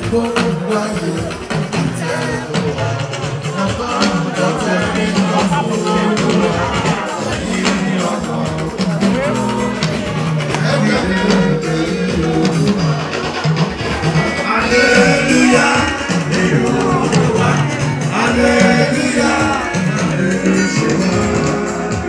gbogbo ayé ìtẹ̀wọ̀ ọgọ́rùn-ún tẹ̀lé ọ̀fun olúwa ẹ̀yìn ọkàn ẹgbẹ́ olúwa. Hallelujah, Olúwa, Hallelujah, Hallelujah.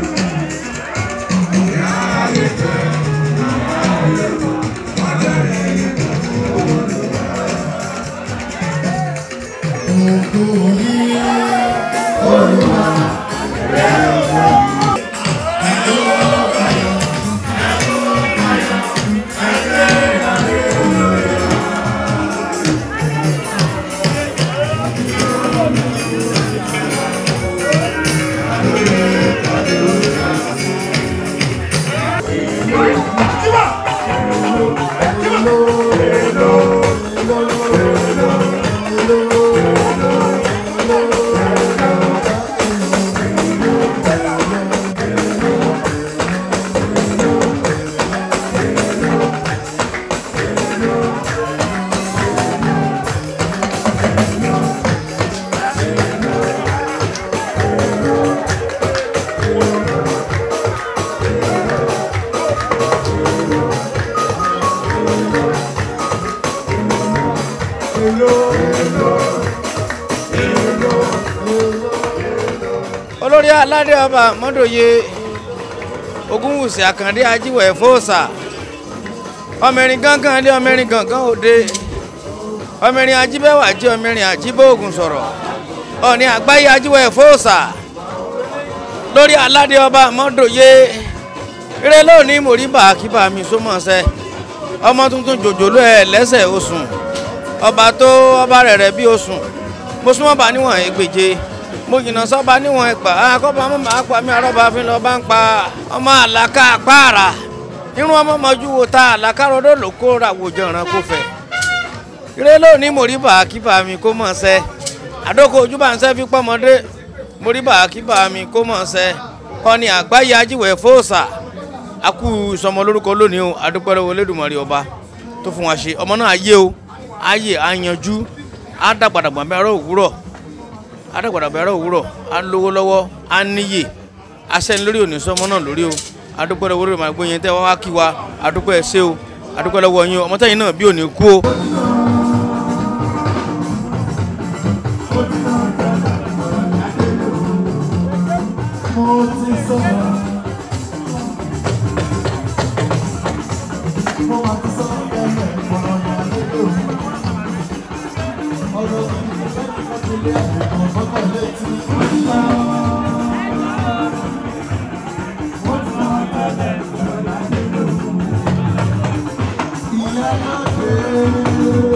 olórí aládé ọba mọ́dòye ogunwùsì àkàndé ajíwẹ̀ fóòsà ọmọrin gángan lé ọmọrin gángan òde ọmọrin ajíbẹ́wà jẹ́ ọmọrin ajíbóògùn sọ̀rọ̀ ọ̀ní àgbáyé ajíwẹ̀ fóòsà lórí aládé ọba mọ́dòye eré lónìí mòríbà kíbà mi sómọ̀ọ́sẹ́ ọmọ tuntun jòjòló ẹ̀ lẹ́sẹ̀ osùn ọba tó ọba rẹ̀ rẹ̀ bí osùn mo súnmọ́ bá níwọ̀n ẹgbèje mo jìnnà sọ́ba níwọ̀n ẹgbà akọ́ba mọ́ màá pa mí arọ́ba fi lọ bá ń pa ọmọ àlàkà pààrà irun ọmọ mọ́jú wo ta àlàkà rọ́dọ̀ ló kó ra wòjọ ìran kó fẹ́ ire lónìí mo rí bàá kíbà mi kó mọ̀ ṣẹ́ àdókò ojú bá ń ṣẹ́ fi pọ́mọdé mo rí bàá kíbà mi kó mọ̀ ṣẹ́ ọ̀ni àgbáyé ajíwẹ̀ fóòsà akú ìsọmọ lórúkọ lónìí o adúpẹ́rẹ́ wo Olódùmarè ọba tó fún wa ṣe ọmọ náà ayé o ayé àyànjú á dàgbàdàgbà mẹ́rọ òwúrọ̀ á dàgbàdàgbà mẹ́rọ òwúrọ̀ á lówó lọ́wọ́ á níyè asẹ́ni lórí òní sọmọ náà lórí o adúpẹ́rẹ́ wo Olódùmarè gbóyin tẹ́ wá wá kí wa adúpẹ́ ẹ ṣé o adúpẹ́ lọ́wọ́ yín o ọmọ tẹ́yìn náà bí òní kú o. mo ti sọ̀rọ̀. mo máa ti sọ ẹgbẹ́ ìfọ̀rọ̀ yà lẹ́tọ̀. ọ̀rọ̀ ìfẹ́ kíkọ́ ti lé ẹ̀kọ́ fọ́tọ̀ létí. wọ́n ti máa tẹ̀lé ìfọ̀rọ̀ yà lẹ́tọ̀. ìyá náà dé.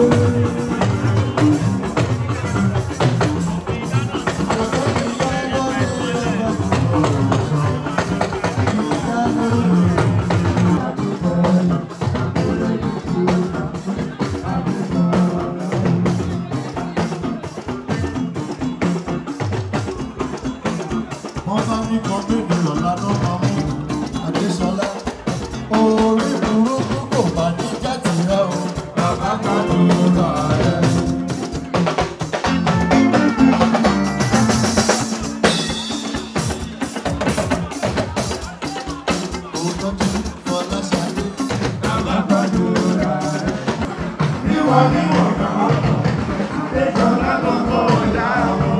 wọ́n bá ní kan bèbè lọ́la ló máa mú Adéṣọlá. orí burúkú kò bá ní jáde rẹ o bàbá kan ló rà rẹ. Òtọ́jú Fọláṣadé. Bàbá kan ló rà rẹ. Níwọ̀n níwọ̀n kan, Adéṣọlá gbọ́ngàn ọ̀dà ọ̀hún.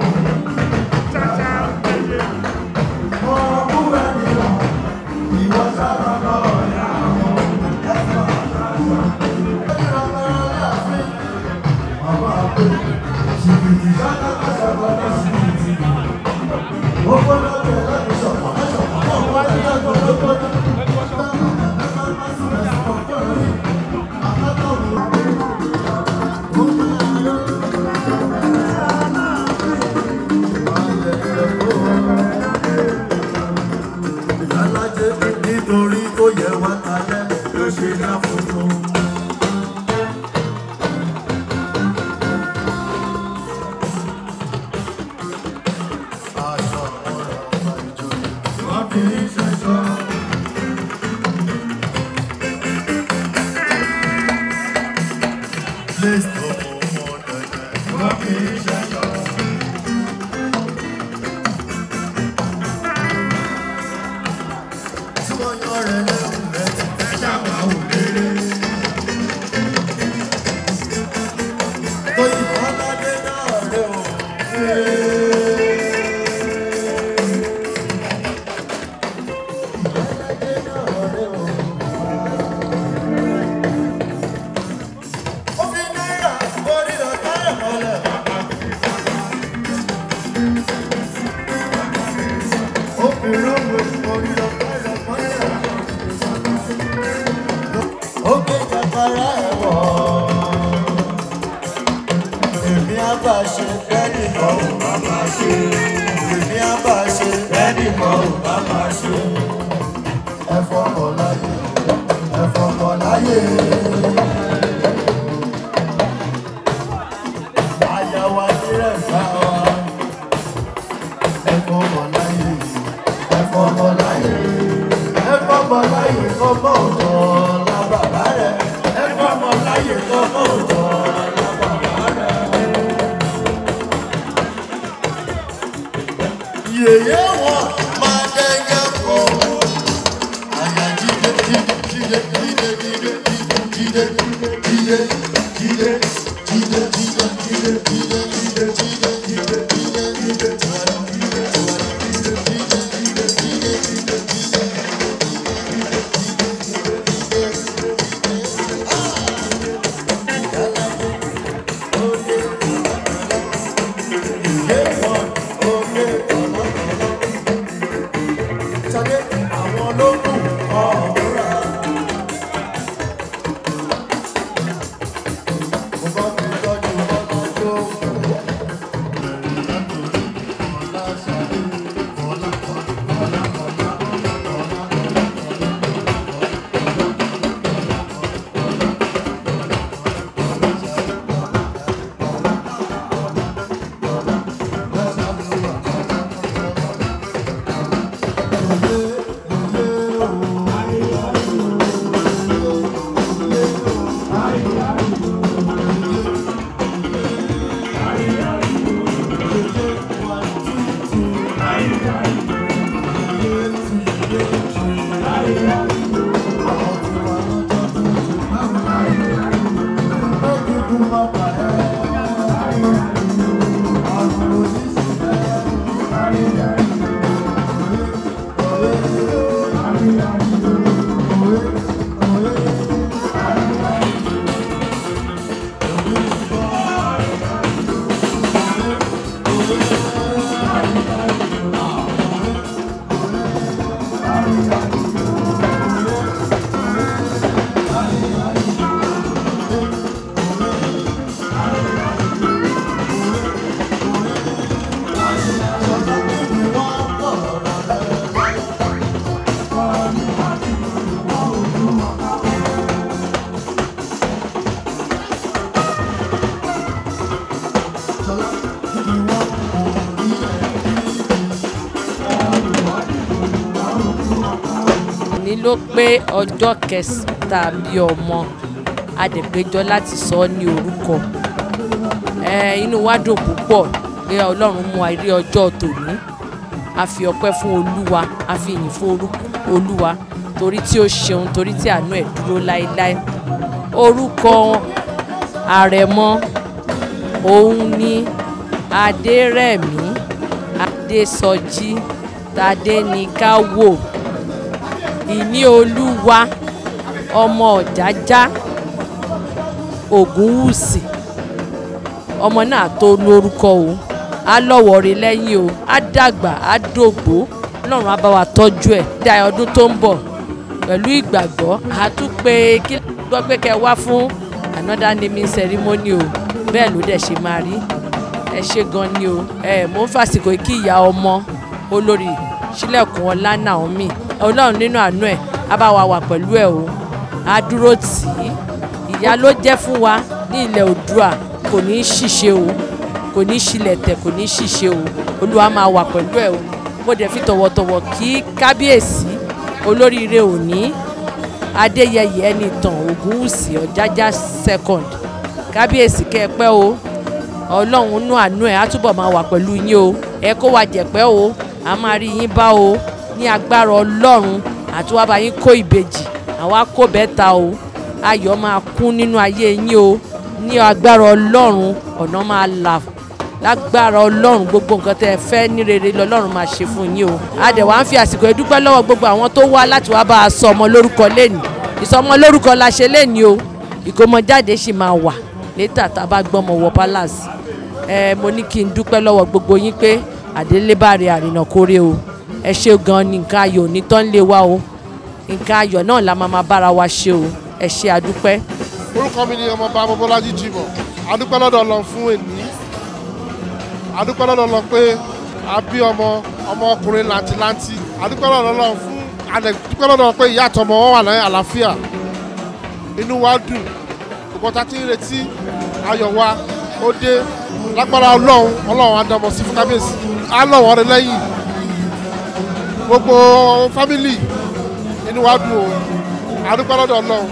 Ìyálájé nítorí kó yẹ wá kalẹ̀ ló ṣe dá funfun. Aṣọ ọ̀rọ̀ ọba ìjòyè wọ́n fi ń ṣẹ̀ṣọ́. Place tó mọ ọmọ wọn kì í ṣẹjọ. tí wọ́n yan rẹ̀ lẹ́rù rẹ̀ ti fẹ́ ṣàmà wò lérè. tóyìn ọlọ́dẹ náà rẹ̀ ò. ìyálàjẹ náà rẹ̀ ò. ó fi náírà orí ọ̀tá ẹ̀ mọ́lẹ̀. ó fi rọ́ọ̀mù orí ọ̀tá ẹ̀ mọ́lẹ̀. ó gbé jàpárá ẹ̀ wọ̀. èmi á bá ṣe bẹ́ẹ̀ni kan ò bá máa ṣe. èmi á bá ṣe bẹ́ẹ̀ni kan ò bá máa ṣe. ẹ fọkàn láyé ẹ fọkàn láyé. Àyàwó adírẹ̀ fà wá. Ẹ̀fọ́ mọ̀ láyé, ẹ̀fọ́ mọ̀ láyé. Ẹ̀fọ́ mọ̀ láyé kọ́ mọ́ òjò la bàbá rẹ̀. Ẹ̀fọ́ mọ̀ láyé kọ́ mọ́ òjò la bàbá rẹ̀. Yèyé wọn máa dẹ́gẹ́ kọ́. Àyà jíde jíde jíde jíde jíde jíde jíde jíde jíde jíde jíde jíde jíde jíde jíde jíde jíde Ṣadé àwọn ló kù ọ̀ọ́ra. Mo bá fi tọ́jú ọmọ tó kù. ní ló pé ọjọ́ kẹta bí ọmọ adẹ̀pẹ́jọ́ láti sọ ọ́ ní orúkọ Eh, inú wa dùn púpọ̀ pé ọlọ́run mú wa rí ọjọ́ tòní a fi ọpẹ́ fún olúwa a fi ìyìn fún orúkọ olúwa torí tí ó ṣeun torí tí àánú ẹ̀ dúró láéláé orúkọ àrẹ̀mọ òun ni adérẹ̀mí adésọjí tadéníkàwò ìní olúwa ọmọ ọ̀jájá ògúnwùsì ọmọ náà tó lórúkọ o á lọ́wọ́ rí lẹ́yìn o á dàgbà á dògbó ọlọ́run á bá wa tọ́jú ẹ̀ dá ọdún tó ń bọ̀ pẹ̀lú ìgbàgbọ́ á tún pé kí gbọ́ pé kẹ́ wá fún another naming ceremony o bẹ́ẹ̀ ló dẹ̀ ṣe máa rí ẹ ṣe gan ni o ẹ mò ń fàsìkò kí ìyá ọmọ olórí sílẹ̀kùn ọlá Naomi ọlọ́run nínú àánú ẹ̀ á bá wa wà pẹ̀lú ẹ̀ o á dúró tì í ìyá ló jẹ́ fún wa ní ilẹ̀ Oòduà kò ní í ṣìṣe o kò ní í ṣílẹ̀ tẹ̀ kò ní í ṣìṣe o olúwa máa wà pẹ̀lú ẹ̀ o mo dẹ̀ fi tọ̀wọ̀tọ̀wọ̀ kí kábíyèsí olóríire òní adéyẹyẹ ẹnìtàn ògúnwùsì ọ̀jájá second kábíyèsí kẹ́ ẹ pẹ́ o ọlọ́run nú àánú ẹ̀ á túbọ̀ máa wà pẹ̀lú yín o ẹ kó wa jẹ̀pẹ́ o a máa rí yín bá o ní agbára ọlọ́run àti wá bá yín kó ìbejì àwa kó bẹ́ta o ayọ̀ máa kún nínú ayé yín o ní agbára ọlọ́run ọ̀nà máa là lágbára ọlọ́run gbogbo nǹkan tẹ́ ẹ fẹ́ ní rere lọ́lọ́run máa ṣe fún yín o a dẹ̀ wá ń fi àsìkò ìdúpẹ́ lọ́wọ́ gbogbo àwọn tó wá láti wá bá a sọ ọmọ lórúkọ lẹ́nu ìsọmọ lórúkọ la ṣe lẹ́nu o ìkómọjáde sì máa wà létà tá a bá gbọ́mọ wọ palace ẹ mo ní kí n dúpẹ́ lọ́wọ́ gbogbo yín pé àdélébàrè àrìnà kórè o ẹ ṣe gan ni nǹkan ayọ̀ ní tán lé wa o nǹkan ayọ̀ náà la máa máa bára wa ṣe o ẹ ṣe àdúpẹ́. orúkọ mi ni ọmọọba abọ́bọ́lájí jimoh adúpẹ́ lọ́dọ̀ ọlọ́run fún èní adúpẹ́ lọ́dọ̀ ọlọ́run pé a bí ọmọ ọmọ ọkùnrin làǹtìlanti adúpẹ́ lọ́dọ̀ ọlọ́run fún adúpẹ́ lọ́dọ̀ ọlọ́run pé ìyá àtọmọ wọn wà ní àlàáfíà inú wa dùn gbogbo ta ti ń retí ayọ̀ wa ó dé lágbára ọlọ́run ọlọ́run adamọ̀ sí fún kábíyèsí á lọ̀ wọ́n rẹ lẹ́yìn gbogbo fámìlì inú wa dùn o adúpẹ́ lọ́dọ̀ ọlọ́run.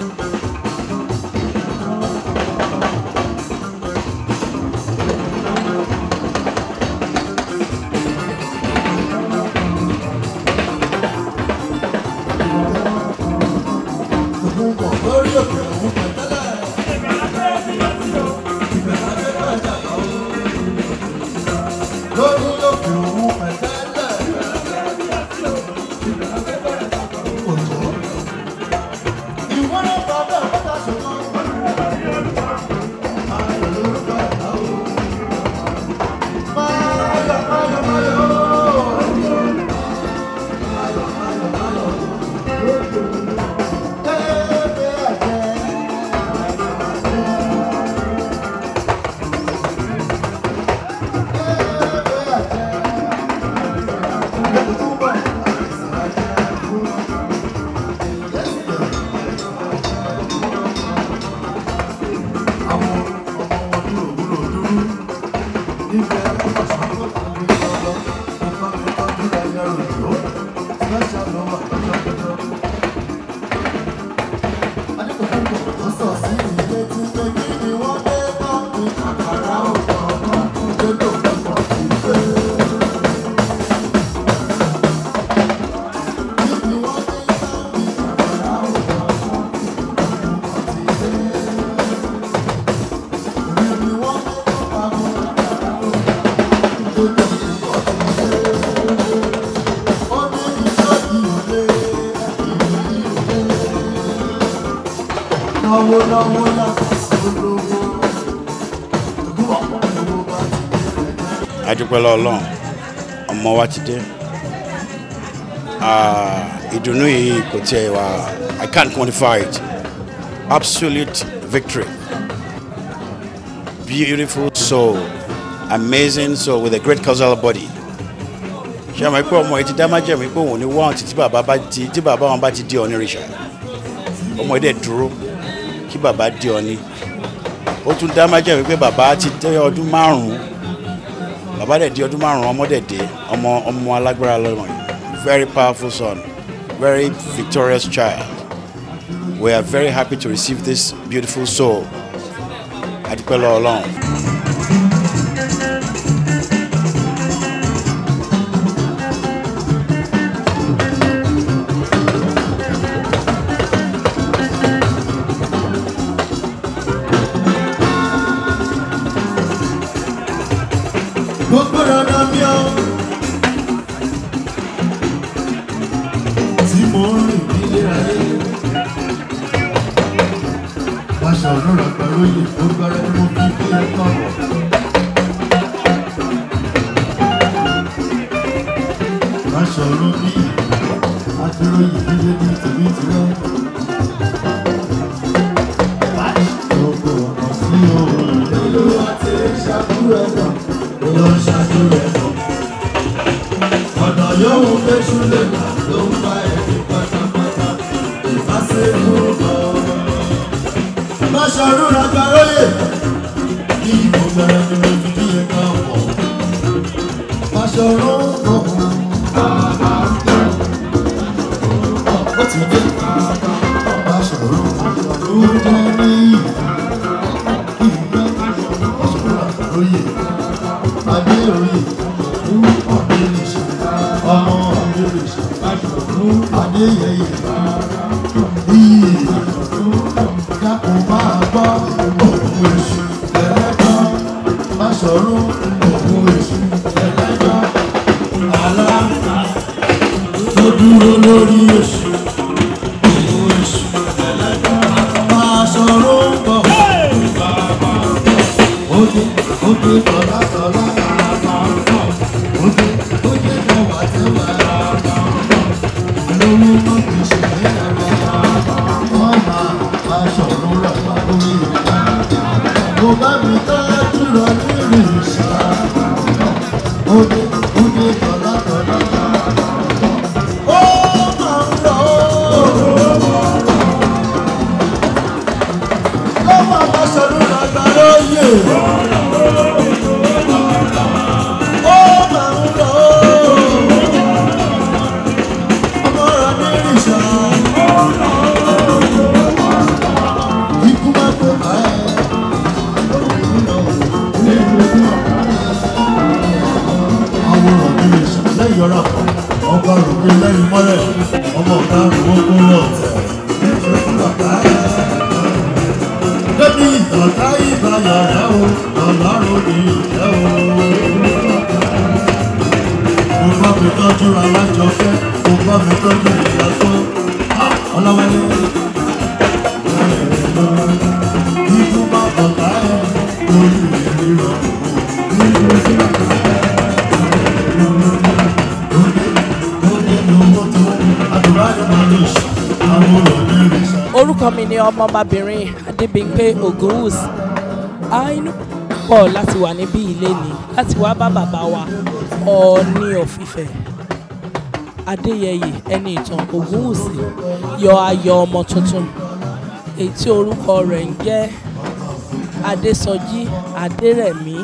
lórí òkè òun pẹ̀tẹ́lẹ̀. lórí òkè òun pẹ̀tẹ́lẹ̀. òjò. ìwọ náà bá bẹ́ẹ̀ bọ́tà ṣùgbọ́n. ayọ̀ lórúkọ ẹ̀dá o. máyọ̀ máyọ̀ máyọ̀ o. máyọ̀ máyọ̀ máyọ̀ o. Ebe àjẹ́. Náwó náwó yàtọ̀ sí olówó. Ògùn ọ̀pọ̀ owó bá ti dé. adúpẹ́ lọ́lọ́run ọmọ wa ti dé Ah, ìdùnnú yìí kò tiẹ̀ wá i can't quantify it absolute victory beautiful soul amazing soul with a great causal body ṣé àmọ́ pé ọmọ yìí ti dá májẹ̀mú pé òun ní wọ́n ti tí bàbá bá ti tí bàbá wọn bá ti di ọ̀ní rìṣà ọmọ yìí dẹ̀ dúró kí bàbá di ọ̀ní ó tún dá májẹ̀mú pé bàbá ti dé ọdún márùn-ún bàbá dẹ̀ di ọdún márùn-ún ọmọ dẹ̀ dé ọmọ ọmọ alágbára lọ́mọ yìí very powerful son very victorious child we are very happy to receive this beautiful soul adúpẹ́ lọ́wọ́ ọlọ́run. Gbogbo dandan mi o. Tí mo ń rìn nílé ayé. Aṣọ òróró pẹ̀lú yìí tó gbẹ́rẹ́ ni mo fi bí ẹ kọ̀rọ̀. Aṣọ òró bí adúró yìí nílé ní tèmi tirẹ̀. Gbogbo ọ̀nà tí o rìn. Olúwa ti ṣàkúrò ẹ̀dọ̀ ló ń ṣáájú rẹ̀ lọ. ọ̀nà yóò fẹ́ṣú lè gbà ló ń bá ẹni pátápátá ìbáṣepọ̀ lọ. Máṣọ̀rún Ràgbàróyè ní ìbò gbẹrẹ ni mo ti bí ẹ̀ka ọ̀pọ̀. Máṣọ̀rún ọ̀hún. Ó ti dé. Máṣọ̀rún ló jẹ́ ní ìlú. Máṣọ̀rún Ràgbàróyè. adéoyè ọ̀dẹ́rìṣà ọmọ ọ̀dẹ́rìṣà adéyẹyẹ iyì dákun máa gbọ́ òun èṣù ẹlẹ́jọ́ má sọ̀rọ̀ òun èṣù ẹlẹ́jọ́ àlá tó dúró lórí èṣù òun èṣù ẹlẹ́jọ́ máa sọ̀rọ̀ bọ̀ oge oge tọ́lá tọ́lá oge oge tọ́wà tẹ́wà lówó mọ́ kì í ṣe ní ẹ̀rọ wọ́n máa máa sọ̀rọ̀ rẹ̀ wá lórí rẹ̀ mo bá mi tọ́jú lọ nínú ìṣá oge oge tọ́lá tọ́lá ó máa ń lọ ó máa máa sọ̀rọ̀ rẹ̀ gbà lóye. Ó máa ń lọ ọmọ rẹ̀ ní ìrìnsà. Ikú máa pè bá ẹ. Àwòrán ní ìrìnsà lẹ́yìn ọ̀rá kan. Ọba rògbé lẹ́yìn mọ́lẹ̀. Ọmọ ọ̀gá rògbò kó lọ tẹ̀. Bébí ìtọ̀ká ìbáyà rẹ̀ o, ọ̀làrò ní ìjẹ́ o mo bá mi tọ́jú alájọpẹ́ mo bá mi tọ́jú ìyàtọ̀ ọlọ́wẹ́lẹ́. Ikú bá bọ̀dá ẹ̀ lórí ìrírọ̀. Oge lówó tó àdúrà yóò máa lè ṣe àwọn ọ̀rọ̀ ní ìrìnsà. orúkọ mi ni ọmọbabìnrin adébímpé ogunwus a inú pọ̀ láti wà níbí ilé ni láti wá bá bàbá wa ọ̀ọ́ni ọ̀fìfẹ́ adéyẹyè ẹni ìtàn ogunwusi yọ ayọ̀ ọmọ tuntun èyí tí orúkọ rẹ̀ ń jẹ́ adésọjí adérẹ̀mí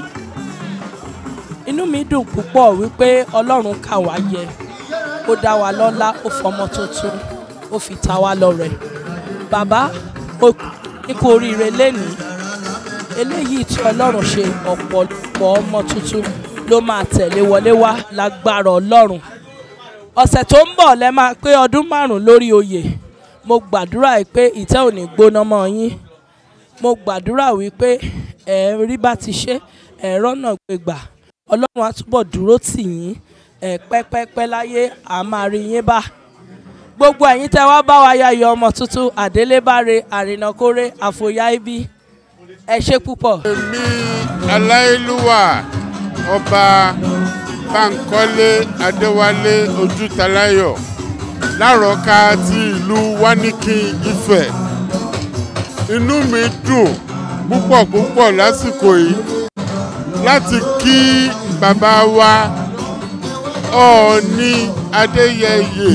inú mi dùn púpọ̀ wípé ọlọ́run kà wá yẹ ó dá wa lọ́lá ó fọmọ tuntun ó fi ta wá lọ́rẹ bàbá ó ní kú oríire lénìí eléyìí tí ọlọ́run ṣe ọ̀pọ̀lọpọ̀ ọmọ tuntun ló máa tẹ̀lé wọlé wá lágbára ọlọ́run ọ̀sẹ̀ tó ń bọ̀ lẹ́ máa pé ọdún márùn-ún lórí oyè mo gbàdúrà yìí pé ìtẹ́ ò ní gbóná mọ́ yín mo gbàdúrà wípé ẹ̀ rí bá ti ṣe ẹ̀ rọ́nà gbégbà ọlọ́run á túbọ̀ dúró tì yín ẹ̀ pẹ́pẹ́pẹ́ láyé à máa rí yín bá gbogbo ẹ̀yin tẹ́ wá bá wa yayọ̀ ọmọ tuntun àdélébáre àrìnàkórè àfòyá ibi ẹ ṣe púpọ̀. èmi aláìlúwà ọba bankole adéwálé ojútaláyọ̀ lárọ̀ọ́ká ti ìlú wáníkì ifẹ̀ inú mi dùn púpọ̀ púpọ̀ lásìkò yìí láti kí bàbá wa ọ̀ọ́ni adéyẹyè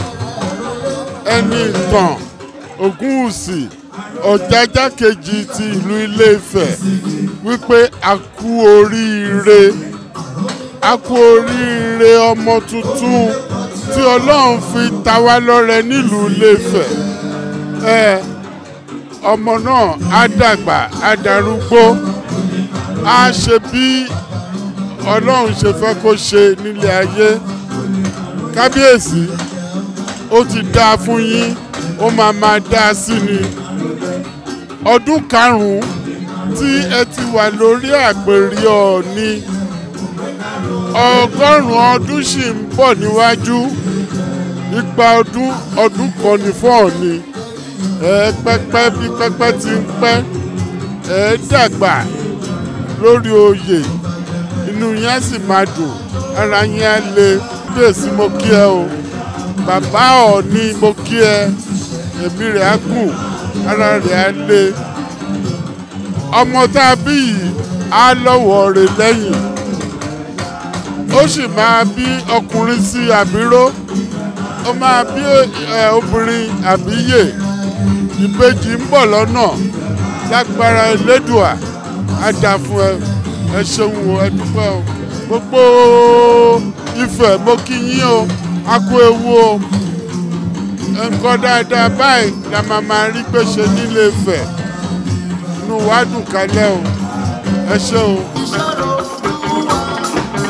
ẹni ìtàn ògúnwùsì ọ̀jájá kejì ti ìlú ilé-ifẹ̀ wípé a kú oríire a kú oríire ọmọ tuntun tí ọlọ́run fi ta wá lọ́rẹ nílùú ilé-ifẹ̀ ẹ ọmọ náà á dàgbà á darúgbó á ṣe bí ọlọ́run ṣe fẹ́ kó ṣe nílé ayé kábíyèsí ó ti dáa fún yín ó máa máa dáa sí ni ọdún karùn-ún tí ẹ ti wà lórí àpèrè ọ̀ọ́ni ọgọ́rùn-ún ọdún sì ń bọ̀ níwájú igba ọdún ọdún kan ní fún ọ̀ọ́ni ẹ pẹ́pẹ́ bí pẹ́pẹ́ ti ń pẹ́ ẹ dàgbà lórí oyè inú yín á sì máa dùn ara yín á le bíyèsí mo kí ẹ o bàbá ọ̀ọ́ni mo kí ẹ ẹ̀mí rẹ̀ á gùn ara rẹ̀ á le ọmọ tá a bí yìí á lọ́wọ́ rẹ̀ lẹ́yìn ó sì máa bí ọkùnrin sí àbíró ó máa bí ẹ, obìnrin àbíyè ìbejì ń bọ̀ lọ́nà lágbára elédùà á dà fún ẹ ẹ ṣeun o ẹ dúpẹ́ o gbogbo Ifẹ̀ mo kí yín o a kú ewu o nǹkan dáadáa báyìí la máa máa rí pé ṣe nílé Ifẹ̀ inú wa dùn kálẹ̀ o ẹ ṣé o.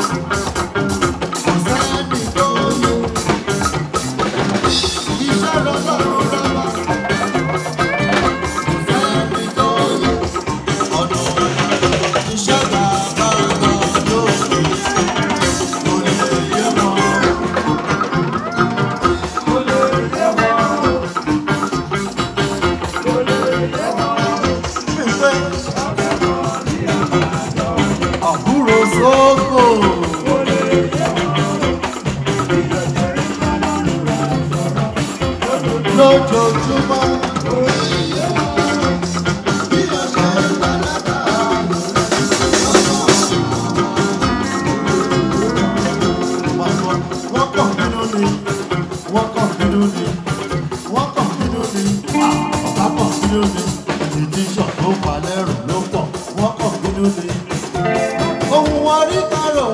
bínú ni. Ohun orí kárọ̀.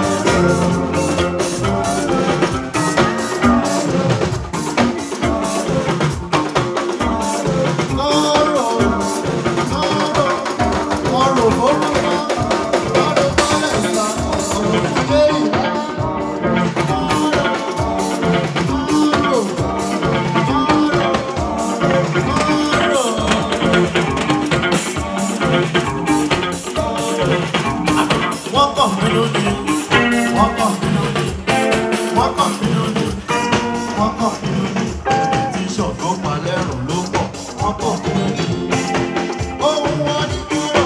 Wọ́n kàn bínú ni, wọ́n kàn bínú ni, wọ́n kàn bínú ni, wọ́n kàn bínú ni. Tí ṣọ̀gbọ́n palẹ́rùn ló pọ̀, wọ́n kàn bínú ni. Ohun wọn ní kúrò.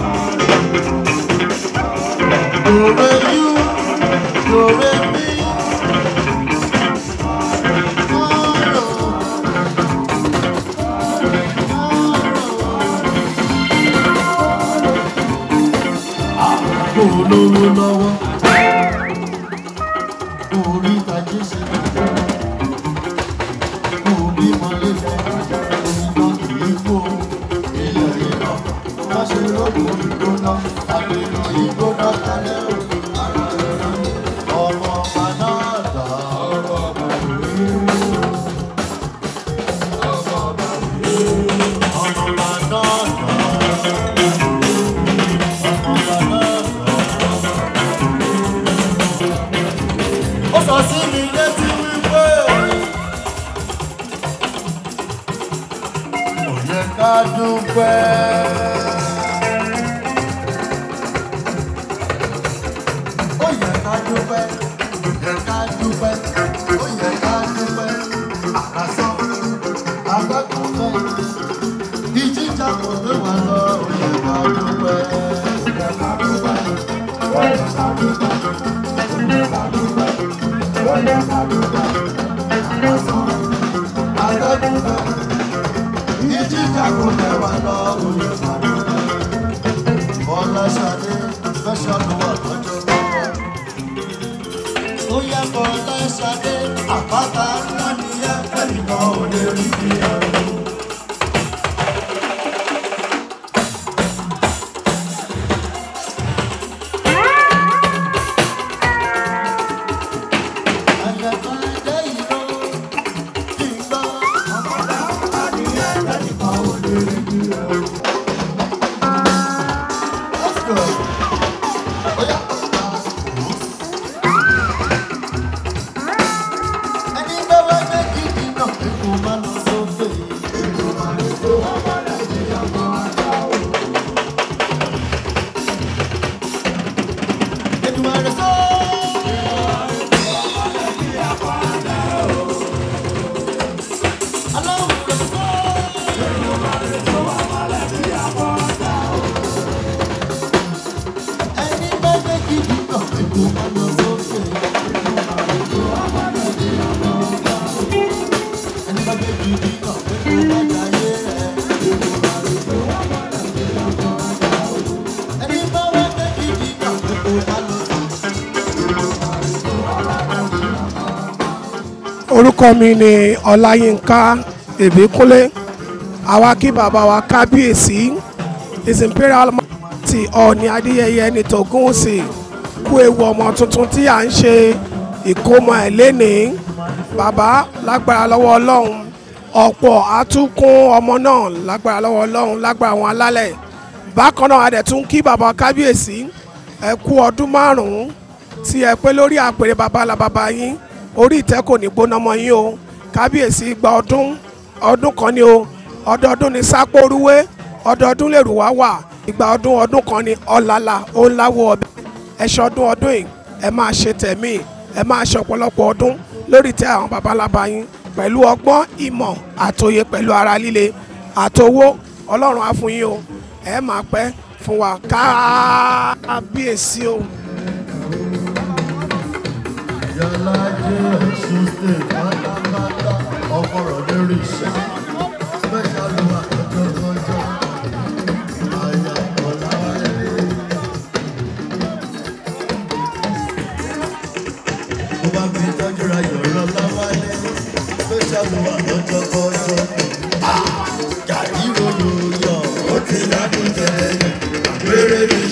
Dòwe yú, dòwe mí. Kọ́rọ̀, kò lówó lọ́wọ́. Kò rí tajé ṣe. Kò bí mọ́lé fẹ́. Omi kan kì í kó. Ilẹ̀ ìlọ. Má ṣe lóko ìgbóná. Àgbèrò ìgbóná kalẹ̀ o. Ọmọ ọba náà dà. Ọmọ ọba rèé. Ọmọ ọba rèé. Ọmọ ọba náà dà. ó sọ sí mi létí wípé kò yẹ ká dúpẹ́. ó yẹ ká dúpẹ́ ó yẹ ká dúpẹ́ ó yẹ ká dúpẹ́ àkàsọ́ agbẹ́kùnfẹ́ ìjíjà kò gbé wa lọ ó yẹ ká dúpẹ́ ó yẹ ká dúpẹ́ ó yẹ ká dúpẹ́. Àpáta ńlá ni ẹ fẹ́ nìkan ò lè rí bí ẹrù. orúkọ mi ni ọláyínká ìbíkúnlé àwa kí bàbá wa kábíyèsí his imperial majesty ọ̀ọ̀ni adéyẹyẹ ní tògúnwùsì kú ewu ọmọ tuntun tí à ń ṣe ìkómọ ẹ̀ lénìí bàbá lágbára lọ́wọ́ ọlọ́run ọ̀pọ̀ àtúnkún ọmọ náà lágbára lọ́wọ́ ọlọ́run lágbára àwọn alálẹ̀ bákan náà a dẹ̀ tún kí bàbá kábíyèsí ẹ kú ọdún márùn-ún tí ẹ pé lórí àpèrè bàbá la bàbá yín orí ìtẹ́ kò ní gbóná mọ́ yín o kábíyèsí gba ọdún ọdún kan ni o ọdọọdún ni sápórúwé ọdọọdún lèrò wá wà ìgbà ọdún ọdún kan ni ọ̀làlà ó ń láwọ ọbẹ̀ ẹ ṣọdún ọdún yìí ẹ máa ṣe tẹ̀mí ẹ máa ṣe ọ̀pọ̀lọpọ̀ ọdún lórí ìtẹ́ àwọn babalábá yín pẹ̀lú ọgbọ́n ìmọ̀ àtòye pẹ̀lú ara líle àtowó ọlọ́run á fún yín o ẹ máa pẹ́ fún wa kábíyèsí o. Ìyálájé Ọ̀ṣun state pátápátá ọkọ̀rọ̀ lórí iṣẹ́. Special one lọ́jọ́ lọ́jọ́. Àyà Ọ̀làwálé. Mo bá fi tọ́jú ra yọ̀rọ̀ láwálé. Special one lọ́jọ́ lọ́jọ́. Gàdí ròyò yọ̀, ó ti ládùn jẹ́. Àgbèrè mi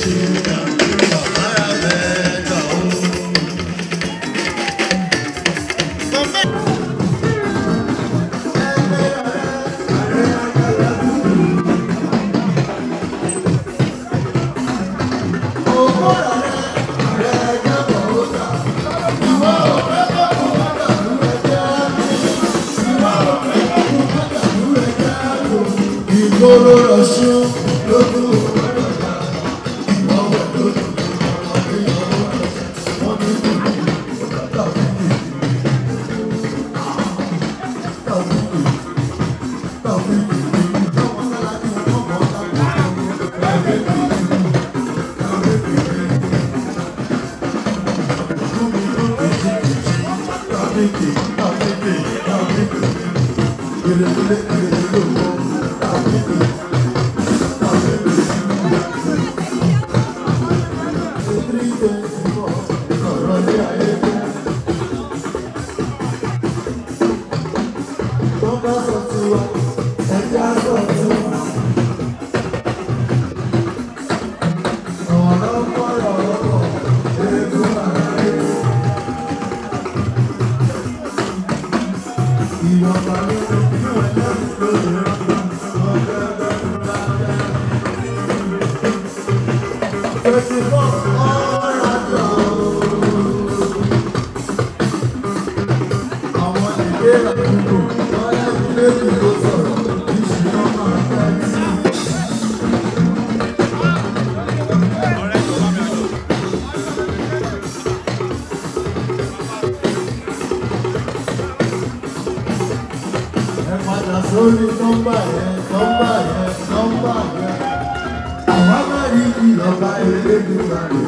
ẹ padà sórí nọ́mbà yẹn nọ́mbà yẹn nọ́mbà yẹn àwa máa rí ìjọba elédùnmá rẹ.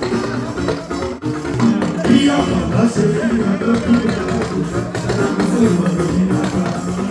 bí ọ̀pọ̀lọpọ̀ ṣe rí ọdún tó yẹ kó ṣe ìmọ̀lẹ́ ní àgbà.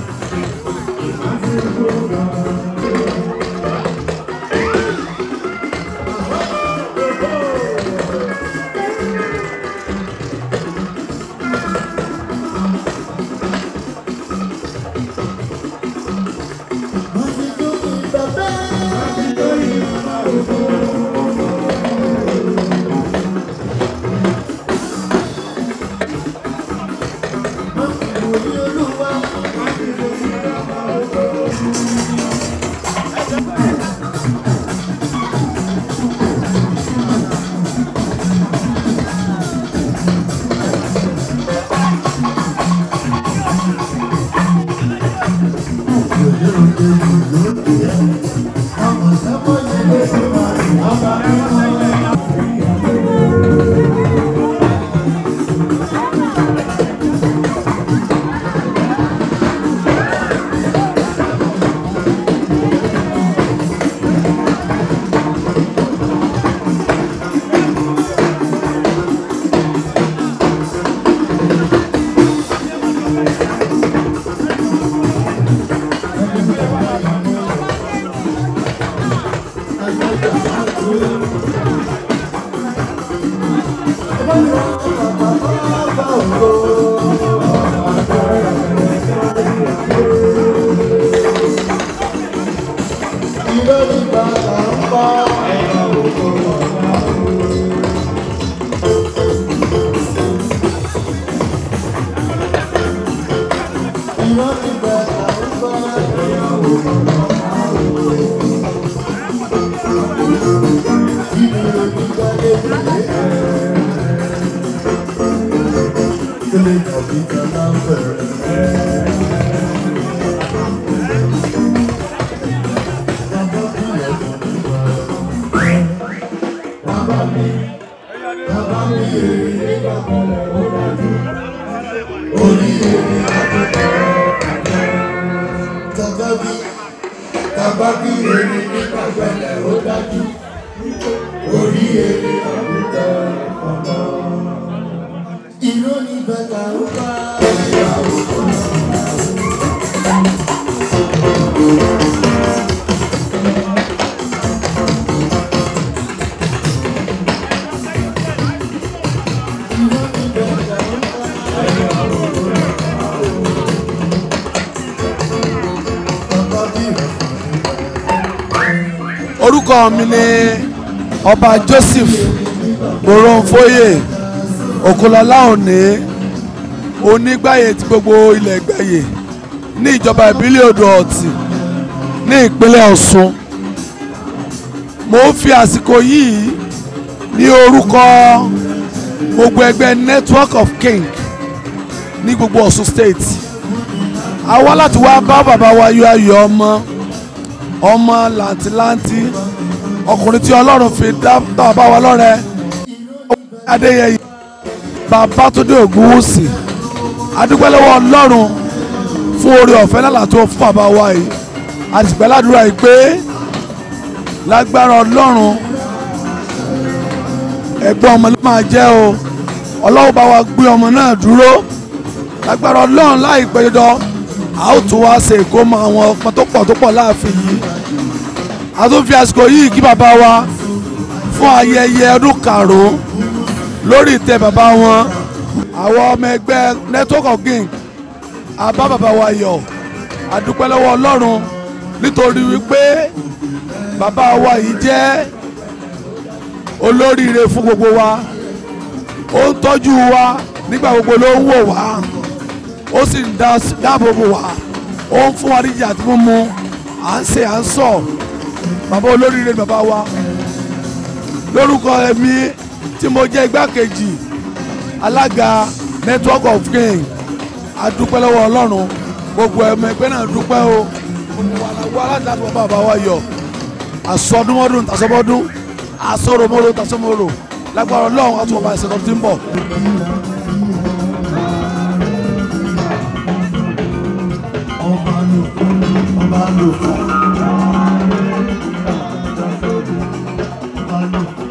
Tababi tababi eri nípa pẹ̀lẹ́ ó dájú orí eri àgùntàn ọmọ. Ìró ni bàtà ó bá ìyàwó kan. orúkọ mi ni ọba joseph moronfoye òkúlọlá òní onígbàyè tí gbogbo ilẹ̀ gbàyè ní ìjọba ìbílẹ̀ odò ọ̀tì ní ìpínlẹ̀ ọ̀ṣun mo ń fi àsìkò yìí ní orúkọ gbogbo ẹgbẹ́ network of king ní gbogbo ọ̀ṣun state a wá láti wá bá bàbá wa yọ ayọ̀ ọmọ ọmọ làǹtìlanti ọkùnrin tí ọlọ́run fi dá bàbá wa lọ́rẹ adéyẹyẹ babátúndé ògúnwùsì adúpẹ́ lọ́wọ́ ọlọ́run fún oore ọ̀fẹ́ lálà tó fún bàbá wa yìí àtìgbẹ́ ládùúrà yìí pé lágbára ọlọ́run ẹ̀gbọ́n ọmọ ló máa jẹ́ o ọlọ́run bá wa gbé ọmọ náà dúró lágbára ọlọ́run láìpẹ́ dandan a ó tún wá ṣe ìkómọ àwọn ọmọ tó pọ̀ tó pọ̀ láàfin yìí a tún fi àsìkò yìí kí bàbá wa fún ayẹyẹ ọdún karùn-ún lórí ìtẹ́ bàbá wọn àwọn ọmọ ẹgbẹ́ network of king àbá bàbá wa yọ̀ àdúpẹ́ lọ́wọ́ ọlọ́run nítorí wípé bàbá wa yìí jẹ́ olóríire fún gbogbo wa ó ń tọ́jú wa nígbà gbogbo ló ń wò wá ó sì ń dáàbò bò wá ó ń fún wa níjà tí mo mu à ń ṣe à ń sọ bàbá olóríire ni bàbá wa lórúkọ ẹ̀mí tí mo jẹ́ igbákejì alága network of king adúpẹ́ lọ́wọ́ ọlọ́run gbogbo ẹ̀mọ ẹgbẹ́ náà dúpẹ́ o gbogbo wa la wá láti láti wọ́n bàbá wa yọ àsọdúnmọ́dún tàṣọmọ́dún àsọ̀rọ̀mọ́dún tàṣọmọ́rò lágbára ọlọ́run àti ọba ìṣẹ̀lẹ̀ tó ti ń bọ̀. ọba lòkù ọba lòkù ọba lòkù.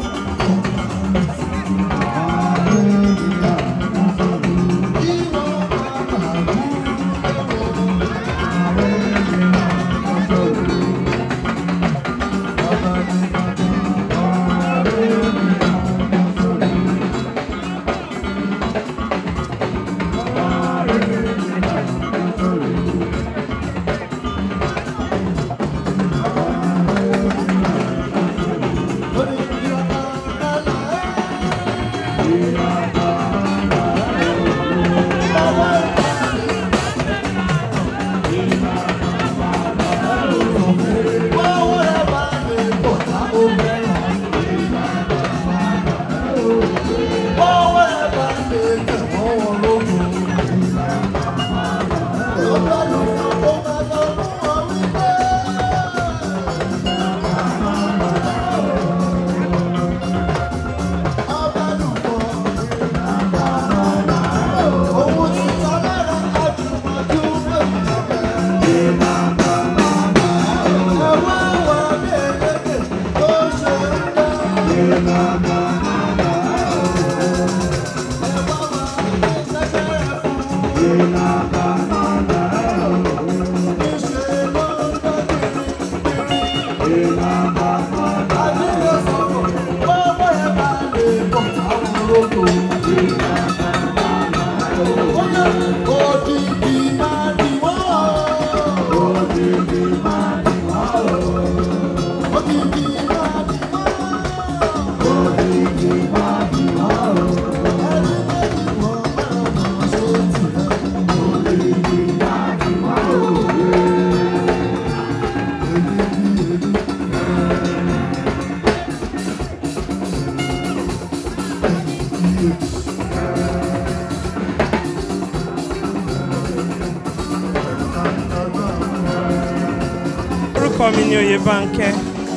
orúkọ mi ni oyèbánkẹ́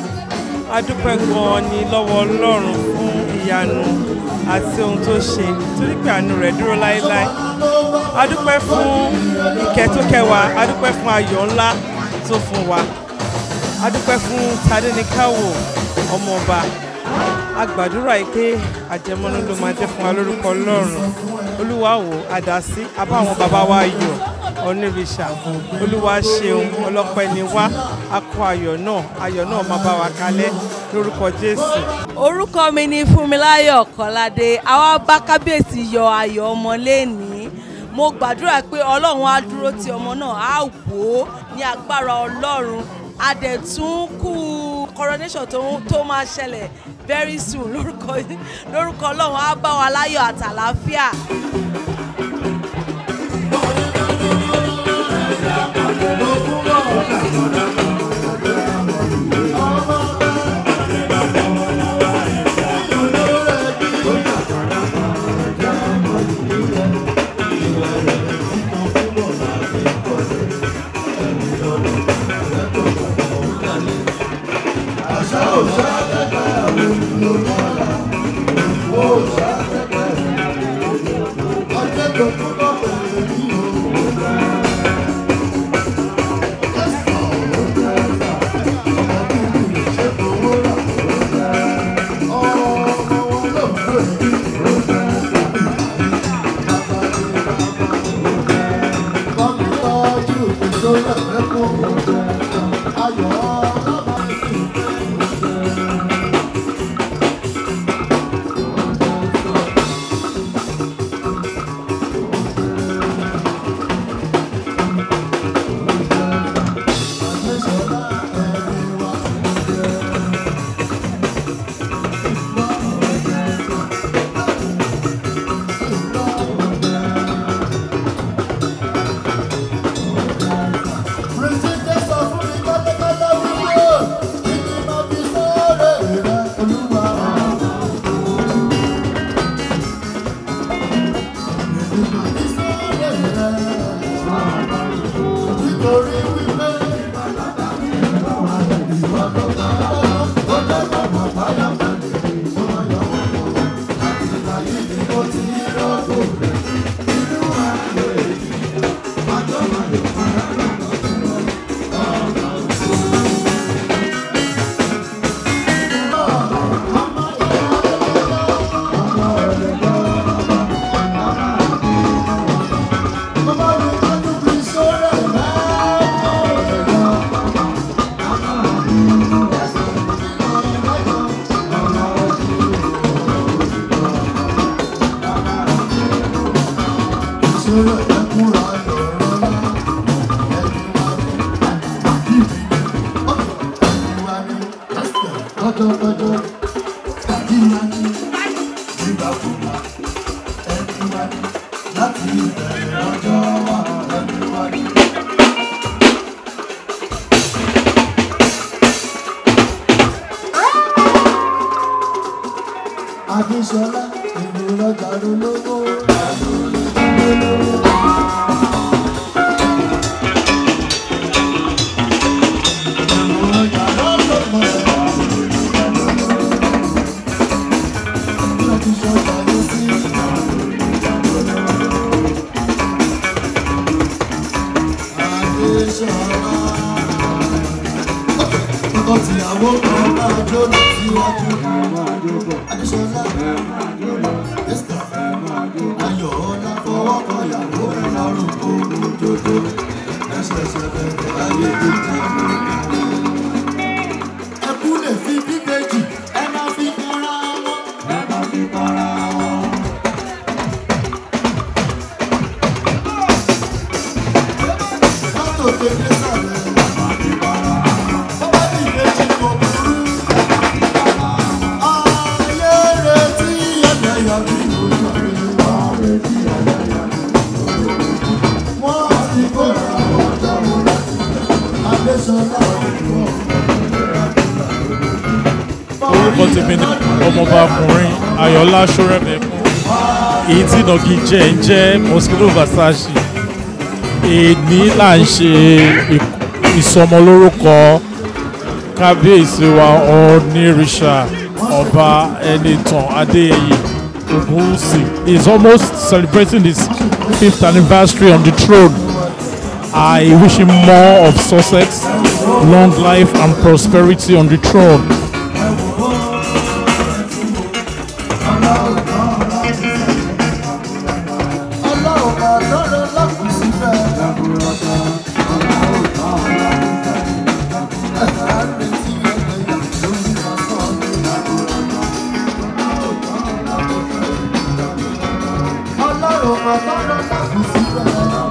adúpẹ́ gan-an ni lọ́wọ́ ọlọ́run fún ìyanu àti ohun tó ṣe torí pé àánú rẹ̀ dúró láéláé adúpẹ́ fún ìkẹ́ tó kẹ́ wa adúpẹ́ fún ayọ̀ ńlá tó fún wa adúpẹ́ fún tadéníkàwò ọmọọba agbàdúrà yìí pé àjẹmọ́nú ló máa jẹ́ fún wa lórúkọ ọlọ́run olúwa wò àdásí abá àwọn bàbá wa yọ̀ onírìṣà olúwa ṣeun ọlọ́pẹ́ ni wá a kó ayọ̀ náà ayọ̀ náà máa bá wa kalẹ̀ lórúkọ jésù. orúkọ mi ni fúnmiláyọ̀ kọ́ládé àwa bá kábíyèsí yọ ayọ̀ ọmọ lẹ́nìí mo gbàdúrà pé ọlọ́run á dúró ti ọmọ náà á wò ó ní agbára ọlọ́run a dẹ̀ tún kú coronation tó tó máa ṣẹlẹ̀ very soon lórúkọ lórúkọ ọlọ́run á bá wa láyọ̀ àtàlàáfíà. Láti ìbẹ̀rẹ̀ ọjọ́ wa ẹni wá ní. Adéṣọlá ìlú lọ́jà lólówó. Tìyàwó kan máa jó lọ síwájú. Adéṣọlá Esther Ayọ̀ ọ̀la fọwọ́ kan ìyàwó ẹ̀ lọ́rùn kókó jójó. Ẹsẹ̀ṣẹ̀ bẹ̀rẹ̀ ayé tètè. Ẹkú lè fi bíbejì, ẹ máa fi kanra wọn. Ẹ máa fi kanra wọn. Látò tètè sàlẹ̀. Bọ́lá ti ìbejì kò burú. Ayé retí ẹlẹ́yà bí ojú àgbélé wá retí ẹlẹ́yà bí ojú àgbélé. Wọ́n ti kóra ọjọ́ wọn láti Adéṣọlá ọ̀dọ́. orúkọ tèmi ni ọmọọba ọkùnrin ayọ̀lá ṣọ́rẹ́mẹ̀kún èyí tí ìnàgí jẹ́ ń jẹ́ mosquito versace èní là ń ṣe ìk- ìsọmọlórúkọ kábíyèsí wa onírìṣà ọba ẹnìtàn adéyẹyè ògúnwùsì he is almost celebrating his fifth anniversary on the throne i wish him more of success long life and prosperity on the throne. Ọlọ́run máa lọ́rọ̀ lọ́kùn síbẹ̀. Ẹ̀ka retí ẹlẹ́yà lórí asán mi. Ọlọ́run máa lọ́rọ̀ lọ́kùn síbẹ̀.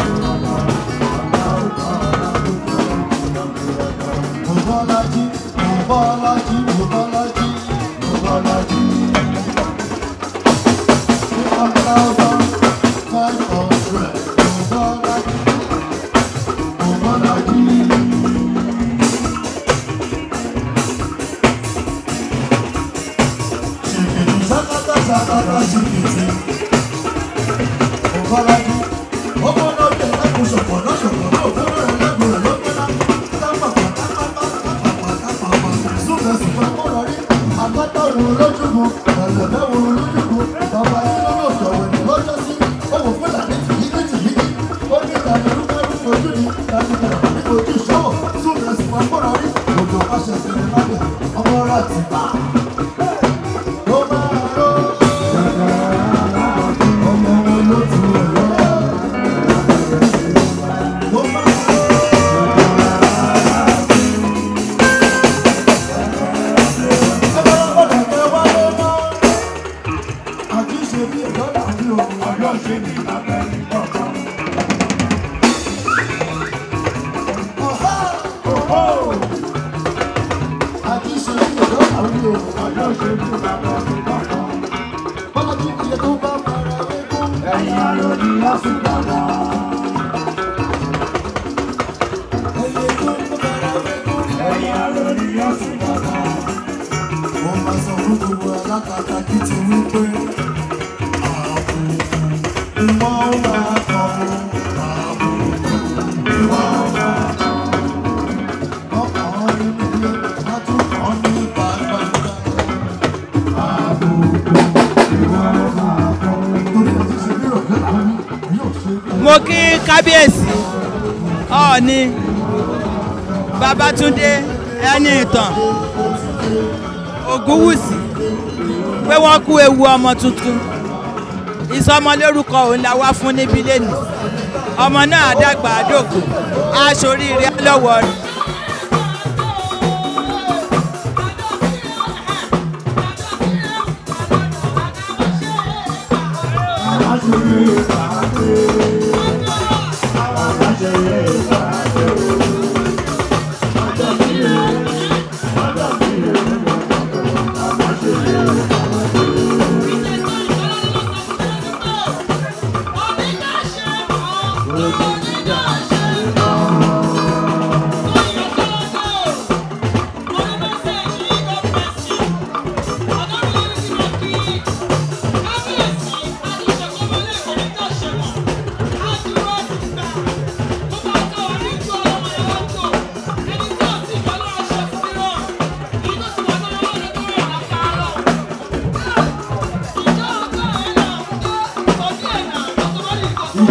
Mọ̀bọ́lájí, mọ̀bọ́lájí, mọ̀bọ́lájí, mọ̀bọ́lájí. One thousand five hundred. Mọ̀bọ́lájí, mọ̀bọ́lájí. Ṣèkìtì sákátá sákátá ṣèkìtì. Mọ̀bọ́lájí, ọmọ náà jẹ́ ẹkùn ṣọ̀pọ̀ náà ṣọ̀pọ̀ náà fún ọ̀rẹ́ lẹ́gùn rẹ̀ lọ́gbẹ́lá. Tápàpà tápàpà tápàpà tápàpà. Súnbẹ̀ súnbẹ̀ mọ́ra rí. Àgbátá òun lójúgun, ẹ̀lẹ́bẹ̀ òun lójúgun. Bàbá yìí ló lò sọ̀rọ̀ ní lọ́jọ́ sí. Ó wò fún ìlànà tìyíní tìyíní. Ó ní ìlànà irúgbẹ́ irúgbẹ́ ojú ni. Ìlànà ìlànà ní ojú ìṣòwò. Súnbẹ̀ súnbẹ̀ mọ́ra rí. Òjò aṣọ ìṣẹ̀lẹ̀ lábẹ́ ọmọ rà ti bà. Ó máa ró. Ọmọ wọn ló tu ẹ̀rọ. Ó máa ró. Wọ́n máa sọ fún gbogbo alákatá kí ti wí pé ààbò ìwọ́n máa kọ́ ààbò ìwọ́n máa kọ́. Ọkàn nínú ilé látúkọ̀ ní gbàgbàgbà. Ààbò ìwọ́n máa kọ́. Torí ẹ̀ ti ṣe bí ìrọ̀lẹ́ àwọn yóò ṣe é. mo kí kábíyèsí ọ̀ọ́ni babatunde ẹni ìtàn ògúnwùsì pé wọ́n kú ewu ọmọ tuntun ìsọmọlórúkọ òun la wá fún níbí lẹ́nu ọmọ náà dàgbà àdókò aṣoríire lọ́wọ́ rẹ̀. Aṣojú ìpàdé.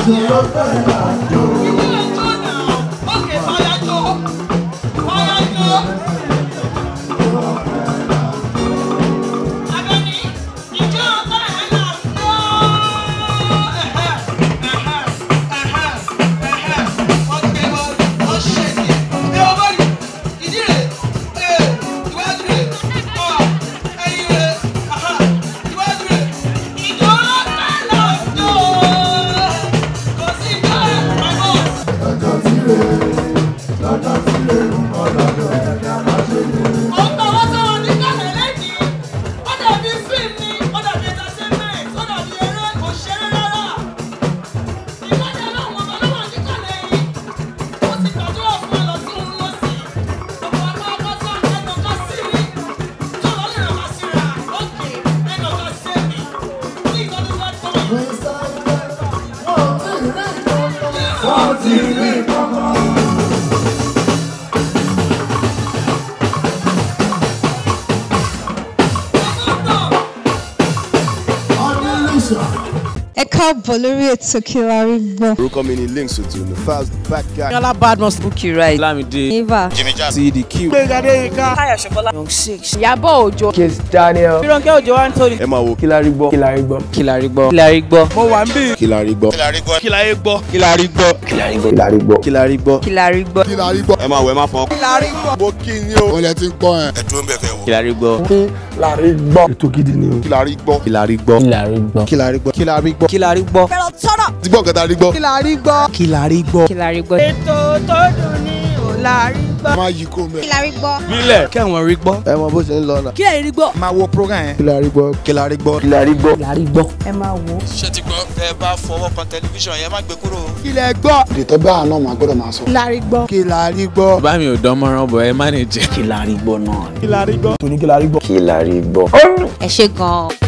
ẹ káàbọ̀ lórí ètò kí la rí gbọ́. orúkọ mi ni links otu the fast back guy. yọlá badmus bukki right lamide eva jimmy jazz cd q. gbẹ̀gàdé ika táyà ṣọ̀bọ́lá young six ìyábọ̀ òjò kiss daniel fírànkẹ́ òjò anthony. ẹ máa wo kí la rí gbọ́ kí la rí gbọ́ kí la rí gbọ́ kí la rí gbọ́. mo wà ń bí. kí la rí gbọ́. kí la rí gbọ́. kí la rí gbọ́. kí la rí gbọ́. kí la rí gbọ́ kí la rí gbọ́ kí la rí gbọ́. kí la rí gbọ́ kí la rí gbọ́. ẹ máa wọ ẹ máa fọ. kí la rí gbọ́. mo kí ni o. olè ti ń gbọ́ ẹ. ẹ dúró ń bẹ̀ fẹ́ wọ. kí la rí gbọ́. kí la rí gbọ́. ètò gidi ni o. kí la rí gbọ́. kí la rí gbọ́. kí la rí gbọ́. kí la rí gbọ́. kí la rí gbọ́. kí la rí gbọ́. fẹ́ràn tọ́rọ̀. ti gbọ́ nǹkan tá a rí gbọ́. kí la rí gbọ́. kí la rí gbọ́. kí la rí gbọ́. ètò tó dùn ní ò la rí gbọ́. máa yí kó mẹ́. kí la rí gbọ́. bílẹ̀ kí àwọn rí gbọ́. ẹ mọ bó ṣe ń lọ náà. kí la rí gbọ́. máa wo program yẹn. kí la rí gbọ́. kí la rí gbọ́. kí la rí gbọ́. kí la rí gbọ́. ẹ máa wò ó. ṣé ti gbọ́ tẹ bá fọwọ́ kan tẹlifíṣàn yẹn má gbé kúrò. kí lẹ gbọ́. ìdìtọ́ bá àná máa gbọ́dọ̀ máa sọ. kí la rí gbọ́. kí la rí gbọ́. bá mi ò dán mọ́rán bọ̀ ẹ má ní jẹ́. kí la rí gbọ́ náà. kí la rí gbọ́. tòní kí la rí gbọ́. kí la rí gbọ́. ẹ ṣe gan-an.